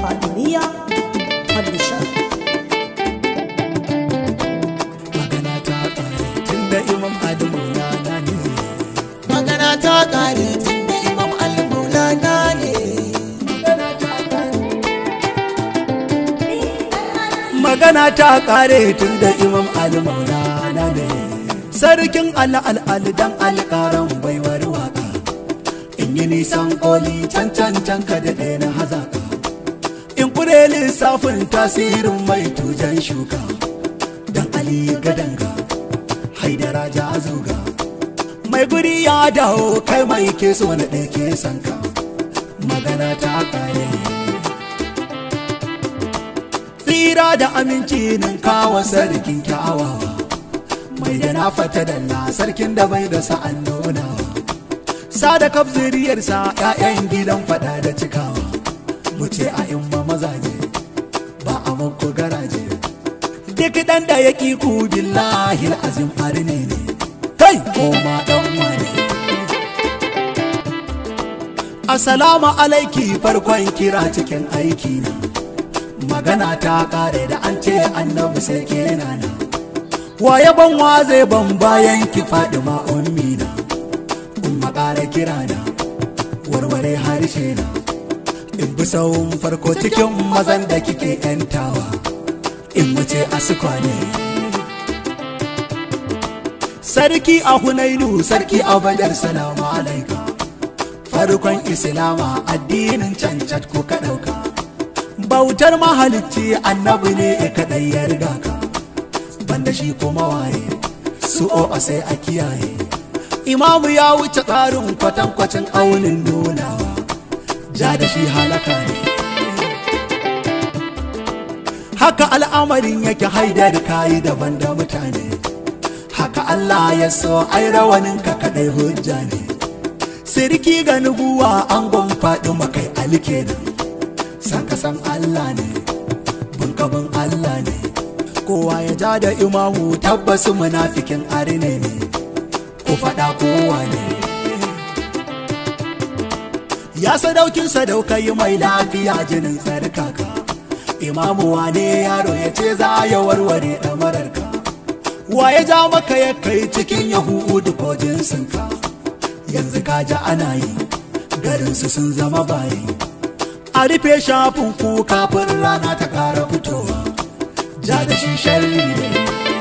Fadiliya Publisher. magana ta kare tun da imam adamu na ne magana ta kare tun da imam al-maulana ne magana ta kare tun da imam al-maula na ne sarkin al'al'al dan alƙaran baiwar waka in yi nisan koli can can can ka da ɗaya na hazaka in kure lissafin tasirin mai tujan shuka dan ali gadanga haidara ja zuga mai guri ya dawo kai mai ke so na ɗaya ke sanka magana ta kare tsira da aminci nan kawo sarkin kyawawa mai da na fata dalla sarkin da bai da sa'an nuna sa da kaf zuriyarsa 'ya'yan gidan fada da cikawa mu ce a in ba mazaje ba a muku garaje duk dan da ya ki ku billahi azim arne ne kai koma dan wane Assalamu alaiki farkon kira cikin aiki na magana ta kare da an ce annabi sai ke nana waye ban wa zai ban bayan ki faɗi ma ummi na umma ƙara kira na warware harshe na in bi sawun farko cikin mazan da kike yantawa in wuce asuka ne sarki a hunainu sarki a badar salamu alaika farkon islama addinin cancat ko ka ɗauka bautar mahalicci annabi ne ya kaɗai ya riga ka banda shi kuma waye su o a sai a kiyaye imamu ya wuce tsarin kwatankwacin aunin nunawa ja da shi halaka ne haka al'amarin yake haidar kayi daban da mutane haka Allah ya so ai rawanin ka kaɗai hujja ne sirki ga nubuwa an faɗi makai alke nan san ka san Allah ne bunkabin Allah ne kowa ya ja da imamu tabbas munafikin arne ne ko faɗa kowa ne ya sadaukin sadaukai mai lafiya jinin tsarkaka imamu wane yaro ya ce za ya warware ɗamararka wa ya ja maka ya kai cikin yahudu ko jinsinka yanzu ka ji ana yi garinsu sun zama bayi a rufe shafin ku kafin rana ta ƙara fitowa ja da shi sharri ne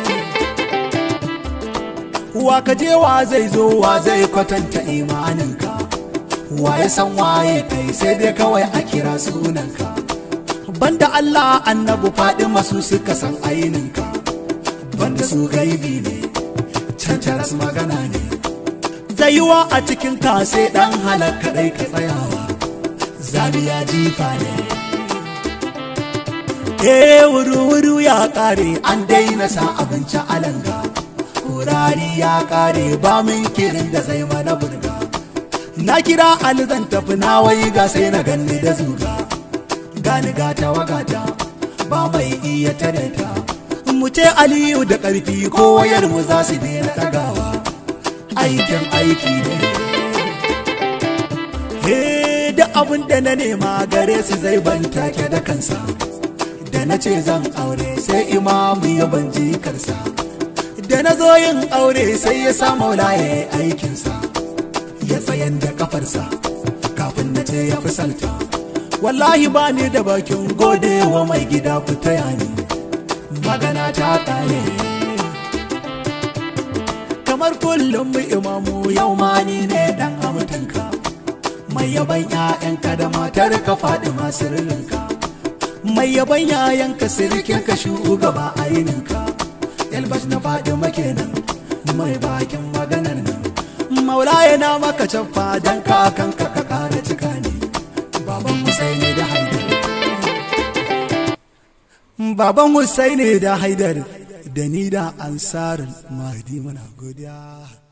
wa ka je wa zai zo wa zai kwatanta imaninka wa ya san waye kai sai dai kawai a kira sunanka banda Allah annabu faɗi masu suka san aininka banda su gaibi ne cancaras magana ne zaiwa a cikin ka sai dan halakka dai ka tsayawa zabiya jifa ne eh wuru-wuru ya kare an daina sa abinci alanga kurari ya kare ba min kirin da zai mana burga na kira alizan tafi na wai ga sai na ganni da zuga gani gata wagata ba mai iya tare ta mu ce aliyu da ƙarfi ko wayar mu za su daina tagawa aikin aiki ne he da abin da na nema gare su zai ban take da kansa da na ce zan aure sai imamu ya ban jikarsa da na zo yin aure sai ya sa maula ya yi aikinsa ya tsayan da kafarsa kafin na ce ya fi salta wallahi ba ni da bakin gode wa mai gida ku taya ni magana ta kare kamar kullum mu imamu yau ma ni ne dan amutanka mai yaban 'ya'yanka da matar ka faɗi masu ririnka mai yaban 'ya'yanka sirikin ka shugaba aininka yalbas na faɗi makenan mai bakin maganar nan maula yana maka caffa don kakanka ka kara cika ne baban Husaini da Haidar baban Husaini da Haidar da ni da ansarin mahdi muna godiya